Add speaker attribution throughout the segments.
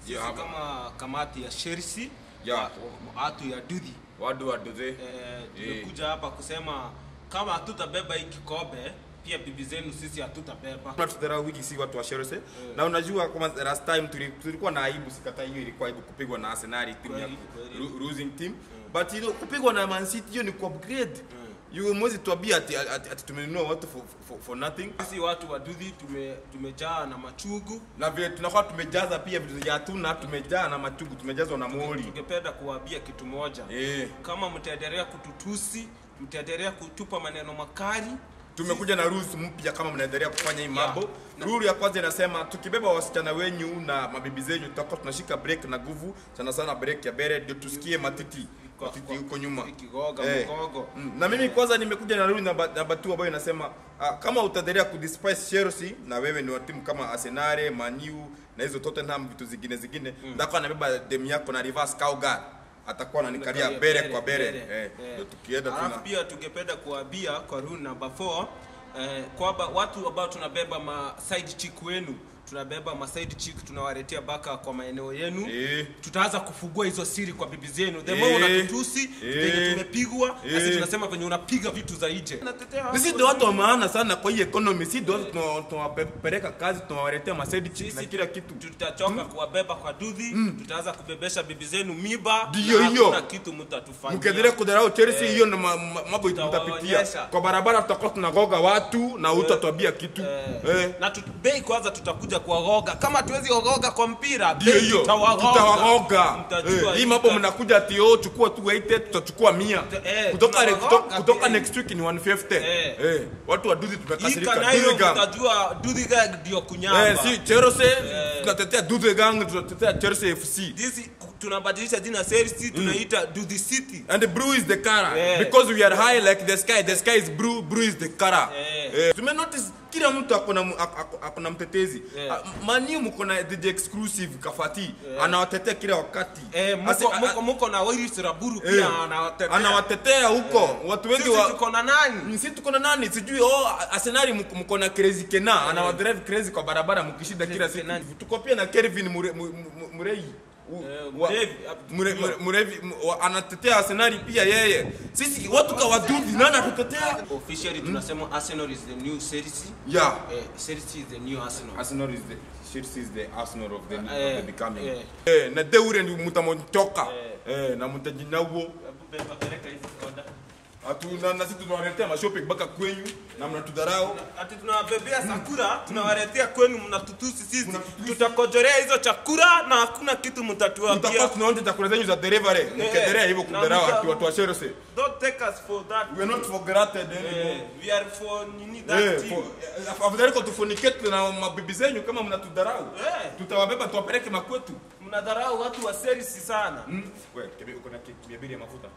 Speaker 1: sisi
Speaker 2: Yeah, hapa.
Speaker 1: kama kamati ya Chelsea
Speaker 2: Yeah.
Speaker 1: wa- wa- watu ya Dudhi
Speaker 2: wadu waduze
Speaker 1: eh, tumekuja hapa kusema kama hatutabeba hii kikombe pia bibi zenu sisi hatutabeba
Speaker 2: tunatudharau wiki si watu wa Chelsea na unajua kama last time tuli- tulikuwa na aibu sikata hiyo ilikuwa aibu kupigwa na Arsenal timu ya
Speaker 1: Kweli, kweli.
Speaker 2: lo- losing team but you know, kupigwa na Man City hiyo ni ku upgrade you mwezi tuambia ati, ati, ati tumenunua watu for, for, for nothing
Speaker 1: sisi watu wa Dudhi tume, tumejaa na machugu
Speaker 2: na vile tunakuwa tumejaza pia vitu vya hatuna tumejaa na machugu tumejazwa na mori
Speaker 1: tungependa kuwaambia kitu moja
Speaker 2: eh
Speaker 1: kama mtaendelea kututusi mtaendelea kutupa maneno makali
Speaker 2: tumekuja na rules mpya kama mnaendelea kufanya hii mambo rule ya kwanza inasema tukibeba wasichana wenyu na mabibi zenyu tutakuwa tunashika break na nguvu sana sana break ya bere ndio tusikie matiti
Speaker 1: Kwa-
Speaker 2: matiti
Speaker 1: kwa-
Speaker 2: huko nyuma
Speaker 1: ikigoga
Speaker 2: Eh.
Speaker 1: mgogo
Speaker 2: Mm, na mimi kwanza nimekuja na rule namba namba 2 ambayo inasema ah, kama utaendelea kudespise Chelsea na wewe ni wa timu kama Arsenal, Man U na hizo Tottenham vitu zingine zingine mm. ndako anabeba dem yako na reverse cowgirl atakuwa ananikalia
Speaker 1: Nikalia
Speaker 2: bere
Speaker 1: bere,
Speaker 2: kwa bere
Speaker 1: bere.
Speaker 2: eh
Speaker 1: Eh.
Speaker 2: ndio tukienda
Speaker 1: Alafu
Speaker 2: tuna
Speaker 1: pia tungependa kuambia kwa rule number 4 eh, kwamba watu ambao tunabeba ma side chick wenu tunabeba ma side chick tunawaletea baka kwa maeneo yenu
Speaker 2: Eh.
Speaker 1: tutaanza kufungua hizo siri kwa bibi zenu the
Speaker 2: Eh.
Speaker 1: more unatutusi
Speaker 2: Eh.
Speaker 1: venye tumepigwa na sisi
Speaker 2: Eh.
Speaker 1: tunasema venye unapiga vitu za nje Natetea
Speaker 2: sisi ndio watu wa maana sana kwa hii economy si ndio watu tuna- tunawapeleka kazi tunawaletea masaidi chicks na
Speaker 1: Sisi
Speaker 2: kila kitu
Speaker 1: tutachoka kuwabeba kwa dudhi tutaanza kubebesha bibi zenu miba
Speaker 2: Ndiyo
Speaker 1: na
Speaker 2: hiyo.
Speaker 1: hakuna kitu mtatufanyia
Speaker 2: mkiendelea kudharau Chelsea hiyo ndo ma- ma- mambo mtapitia
Speaker 1: Tutawaonyesha.
Speaker 2: kwa barabara tutakuwa tunagoga watu na utatwambia kitu eh
Speaker 1: na tu, bei kwanza tutakuja kuwagoga kama tuwezi ogoga kwa mpira
Speaker 2: ndio
Speaker 1: bei
Speaker 2: hiyo
Speaker 1: tutawagoga.
Speaker 2: tutawagoga
Speaker 1: Mtajua
Speaker 2: Eh, hii
Speaker 1: hii
Speaker 2: mambo
Speaker 1: ta-
Speaker 2: mnakuja ati oh chukua tu 80 tutachukua 100
Speaker 1: eh,
Speaker 2: kutoka
Speaker 1: tunawagoga
Speaker 2: kutoka, kutoka
Speaker 1: pia.
Speaker 2: next week ni 150
Speaker 1: Eh.
Speaker 2: eh watu waduzi
Speaker 1: hii
Speaker 2: tumekasirika
Speaker 1: kanairo
Speaker 2: Duzi gang
Speaker 1: mtajua dudhi gang ndio kunyamba
Speaker 2: eh si Chelsea tunatetea Duzi gang tunatetea Chelsea FC
Speaker 1: This tunabadilisha jina Chelsea tunaita dudhi city
Speaker 2: And the blue is the color.
Speaker 1: Yeah.
Speaker 2: Because we are high like the sky. The sky is blue, blue is the color.
Speaker 1: Yeah.
Speaker 2: Eh, Tume notice kila mtu akona mu- ak- ak- akona mtetezi.
Speaker 1: Yeah.
Speaker 2: Ah, Mani mko na the exclusive kafati. Anawatetea kila wakati.
Speaker 1: eh,
Speaker 2: Asi-
Speaker 1: muko,
Speaker 2: a-
Speaker 1: muko, muko na Willis Raburu
Speaker 2: eh,
Speaker 1: pia anawatetea
Speaker 2: anawatetea huko. Watu wengi
Speaker 1: sisi
Speaker 2: wa
Speaker 1: tuko na nani
Speaker 2: sisi tuko na nani sijui oh Arsenal mko- mko na crazy kena anawadrive crazy kwa barabara mkishinda kila siku
Speaker 1: Kenani.
Speaker 2: tuko pia na Kelvin Mure- Mu- Mu- Murei U-
Speaker 1: Eh,
Speaker 2: wa-
Speaker 1: Murevi,
Speaker 2: Mure- Mure- Murevi mu- wa- anatetea Arsenal pia yeye sisi watu kawaduvi nani atutetea
Speaker 1: officially tunasema Arsenal is the new Chelsea
Speaker 2: yeah
Speaker 1: eh, Chelsea is the new Arsenal
Speaker 2: Arsenal is the Chelsea is the Arsenal of the,
Speaker 1: Eh,
Speaker 2: of the becoming
Speaker 1: eh.
Speaker 2: eh na deure ndi mutamontoka eh na mutajinawo
Speaker 1: Hebu beba, peleka hizi soda.
Speaker 2: atu na, na sisi tunawaletea mashopping mpaka kwenyu na mnatudharau
Speaker 1: ati tunawabebea sakura tunawaletea kwenu mnatutusi sisi
Speaker 2: Mnatutusi.
Speaker 1: tutakojorea hizo chakura na hakuna kitu
Speaker 2: mtakuwa
Speaker 1: mtatuambia
Speaker 2: tunaonja chakula zenyu za delivery mkiendelea hivyo
Speaker 1: na
Speaker 2: kudharau
Speaker 1: mta-
Speaker 2: watu watu wa Chelsea
Speaker 1: don't take us for that
Speaker 2: we are not for granted
Speaker 1: eh,
Speaker 2: anymore
Speaker 1: we are for nini that
Speaker 2: Eh,
Speaker 1: team
Speaker 2: for- eh, afadhali kwa tufunikete na mabibi zenyu kama mnatudharau
Speaker 1: Eh.
Speaker 2: tutawabeba tuwapeleke makwetu
Speaker 1: mnadharau watu wa Chelsea sana
Speaker 2: wewe kibi uko na mia mbili ya mafuta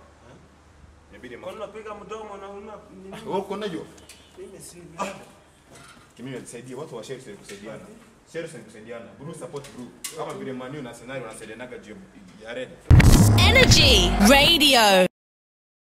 Speaker 2: mia mbili ya
Speaker 1: kwa
Speaker 2: mafuta
Speaker 1: nini unapiga mdomo na una nini
Speaker 2: wewe uko nayo
Speaker 1: mimi si
Speaker 2: kimi nisaidie watu wa Chelsea kusaidiana Chelsea ni kusaidiana blue support blue kama vile Man U na Arsenal wanasaidianaga juu ya red
Speaker 3: Energy Radio.